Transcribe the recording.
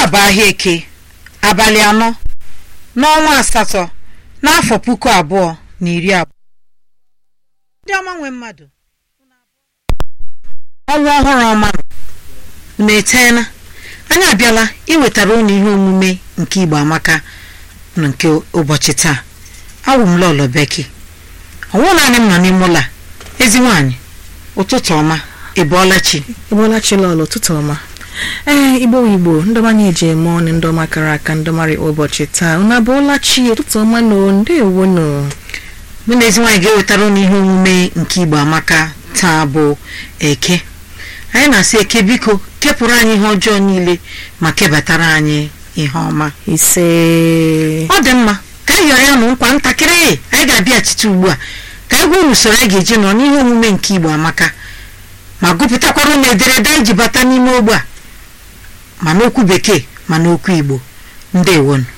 bụ ahịa eke abalị anọ n'ọnwa asatọ n'afọ puku abụọ na iri abụọ ndị ọma nwe mmadụ ọnwa ọhụrụ ọma unu eteela anyị abịala iwetara unu ihe omume nke igbo amaka na nke ụbọchị taa awụ m lọlọ beki ọnwụ naanị m nọ n'ime ụlọ a ezi nwaanyị ụtụtụ ọma ị bọọla chi ịbụọla chilọl ụtụtụ ọma ee igbo igbo ndọma na-eji eme ọnụ ndọma kara aka ndọmarị ụbọchị taa unu abụọla chi ụtụtụ ọma na ndewo nụ mụ na ezi nwaanyị ga-ewetara unu ihe omume nke igbo amaka taa bụ eke anyị na-asị eke biko kepụrụ anyị ihe ọjọọ niile ma kebatara anyị ihe ọma ise ọ dị mma ka anyị yọrọ ya nụ nkwa ntakịrị anyị ga-abịachite ugbu a ka anyị gwa unu usoro anyị ga-eji nọ n'ihe omume nke igbo amaka ma gụpụtakwara unu ederede anyị ji bata n'ime ogbe a ma n'okwu bekee ma n'okwu igbo ndewonu